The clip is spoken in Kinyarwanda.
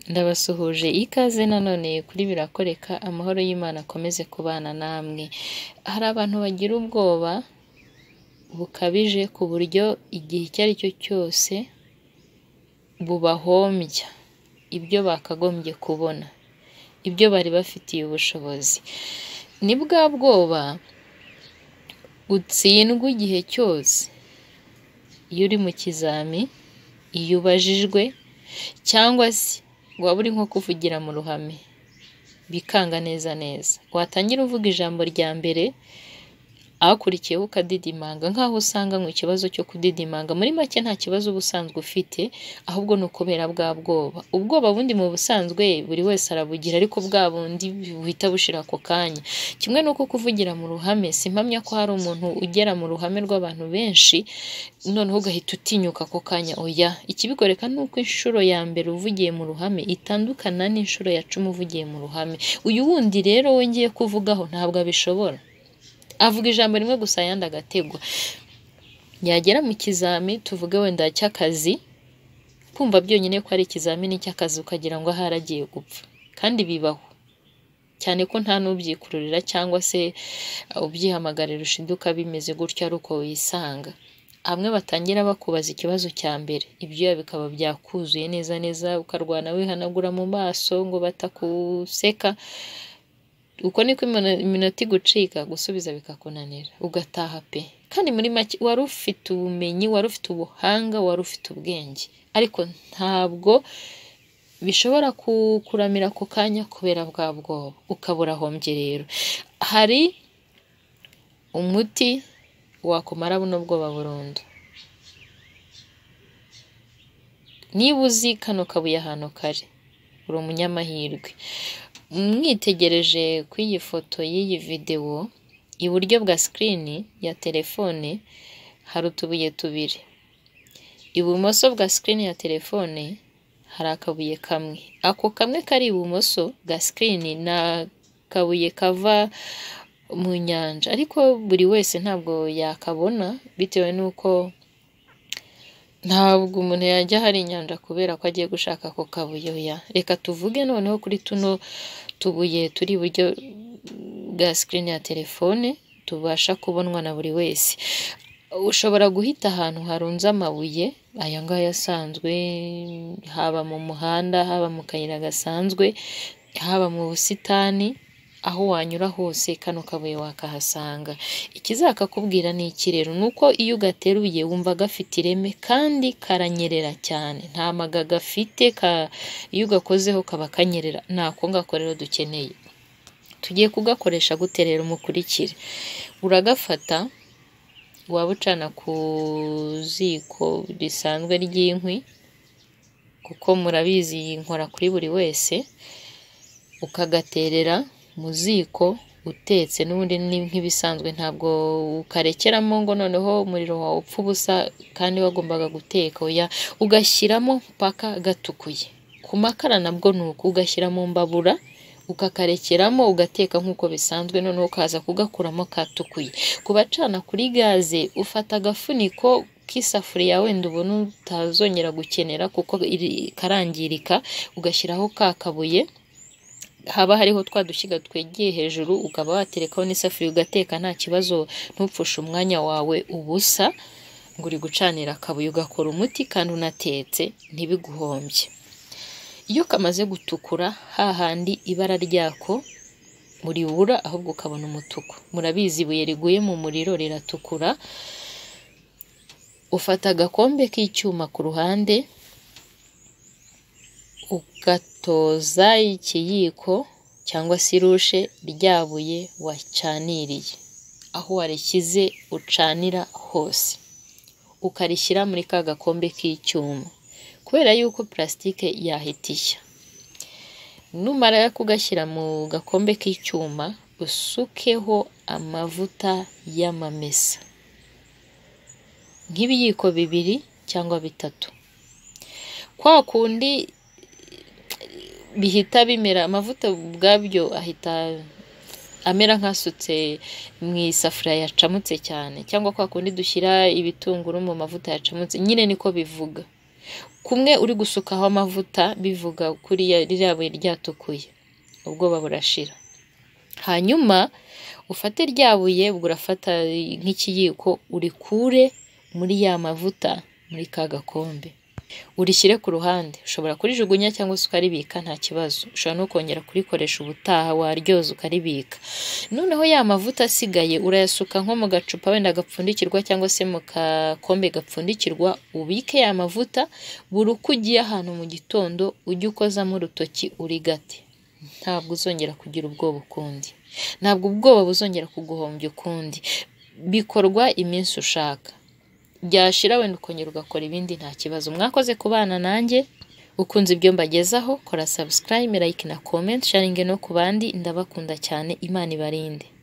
Ndabasuhuje ikaze nanone kuri birakoreka amahoro y'Imana akomeze kubana namwe, hari abantu bagira ubwoba bukabije ku buryo igihe icyo ari cyo cyose bubahombya ibyo bakagombye kubona, ibyo bari bafitiye ubushobozi, ni bwa bwoba utsindwa igihe cyose, iyo uri mu kizami, iyo ubajijwe cyangwa se waba uri nko kuvugira mu ruhame, bikanga neza neza, watangira uvuga ijambo rya mbere, akurikiyeho ukadidimanga nk'aho usanganywe ikibazo cyo kudidimanga, muri make nta kibazo uba usanzwe ufite, ahubwo ni ukubera bwa bwoba, ubwoba bundi mu busanzwe buri wese arabugira ariko bwa bundi buhita bushira ako kanya, kimwe n'uko kuvugira mu ruhame, simpamya ko hari umuntu ugera mu ruhame rw'abantu benshi, noneho ugahita utinyuka ako kanya, oya, ikibikwereka ni uko inshuro ya mbere uvugiye mu ruhame itandukana n'inshuro ya cumi uvugiye mu ruhame, uyu wundi rero we ngiye kuvugaho ntabwo abishobora, avuga ijambo rimwe gusa ayandi agategwa, yagera mu kizami tuvuge wenda cy'akazi, kumva byonyine ko ari ikizamini cy'akazi ukagira ngo ahari agiye gupfa kandi bibaho, cyane ko nta n'ubyikururira cyangwa se ubyihamagarira ushinzwe ukabimeze gutyo ari uko wisanga, hamwe batangira bakubaza ikibazo cya mbere, ibyuya bikaba byakuzuye neza neza ukarwana wihanagura mu maso ngo batakuseka, uko niko iminota igucika gusubiza bikakunanira ugataha pe, kandi muri make wari ufite ubumenyi, wari ufite ubuhanga, wari ufite ubwenge, ariko ntabwo bishobora kukuramira ako kanya kubera bwa bwoba, ukaba urahombye rero, hari umuti wakumara buno bwoba burundu, niba uzi kano kabuye ahantu kari, uri umunyamahirwe, mwitegereje ku iyi foto y'iyi videwo, iburyo bwa sikirini ya telefone hari utubuye tubiri, ibumoso bwa sikirini ya telefone hari akabuye kamwe, ako kamwe kari ibumoso bwa sikirini ni akabuye kava mu nyanja, ariko buri wese ntabwo yakabona bitewe n'uko ntabwo umuntu yajya ahari inyanja kubera ko agiye gushaka ako kabuye, oya, reka tuvuge noneho kuri tuno tubuye turi iburyo bwa sikirini ya telefone tubasha kubonwa na buri wese, ushobora guhita ahantu harunze amabuye, aya ngaya asanzwe, haba mu muhanda, haba mu kayira gasanzwe, haba mu busitani, aho wanyura hose kano kabuye wakahasanga, ikizakakubwira ni iki rero, ni uko iyo ugateruye wumva gafite ireme kandi karanyerera cyane, nta maga gafite, iyo ugakozeho kaba kanyerera, ni ako ngako rero dukeneye, tugiye kugakoresha gute rero mukurikire, uragafata, waba ucana ku ziko risanzwe ry'inkwi, kuko murabizi nkora kuri buri wese, ukagaterera mu ziko utetse n'ubundi ni nk'ibisanzwe ntabwo ukarekeramo ngo noneho umuriro wawe upfa ubusa kandi wagombaga guteka, oya, ugashyiramo mpaka gatukuye, ku makara nabwo ni uko, ugashyira mu mbabura, ukakarekeramo ugateka nk'uko bisanzwe noneho ukaza kugakuramo katukuye, ku bacana kuri gaze ufata agafuniko k'isafuriya wenda ubona utazongera gukenera kuko karangirika, ugashyiraho ka kabuye, haba hariho twa dushyiga twegeye hejuru, ukaba waterekaho n'isafuriya ugateka nta kibazo, ntupfushe umwanya wawe ubusa ngo uri gucanira akabuye, ugakora umuti kandi unatetse ntibiguhombye, iyo kamaze gutukura hahandi ibara ryako uribura ahubwo ukabona umutuku, murabizi ibuye riguye mu muriro riratukura, ufata agakombe k'icyuma ku ruhande, ugatoza ikiyiko cyangwa se irushe rya buye wacaniriye, aho warishyize ucanira hose, ukarishyira muri ka gakombe k'icyuma, kubera yuko purasitike yahita ishya, numara kugashyira mu gakombe k'icyuma, usukeho amavuta y'amamesa, nk'ibiyiko bibiri cyangwa bitatu, kwa kundi bihita bimera, amavuta ubwabyo ahita amera nk'asutse mu isafuriya yacamutse cyane, cyangwa kwa kundi dushyira ibitunguru mu mavuta yacamutse, nyine niko bivuga, kumwe uri gusukaho amavuta bivuga kuri ririya buye ryatukuye ubwoba burashira hanyuma ufate rya buye ubwo urafata nk'ikiyiko urikure muri ya mavuta muri ka gakombe urishyire ku ruhande ushobora kurijugunya cyangwa se ukaribika nta kibazo ushobora no kongera kurikoresha ubutaha waryoza ukaribika noneho ya mavuta asigaye urayasuka nko mu gacupa wenda gapfundikirwa cyangwa se mu gakombe gapfundikirwa ubike ya mavuta buri uko ugiye ahantu mu gitondo ujye ukozamo urutoki urigate ntabwo uzongera kugira ubwoba ukundi ntabwo ubwoba buzongera kuguhombya ukundi bikorwa iminsi ushaka byashira wenda ukongera ugakora ibindi nta kibazo mwakoze ku bana nanjye ukunze ibyo mbagezaho kora subscribe like na comment sharinge no ku bandi ndabakunda cyane imana ibarinde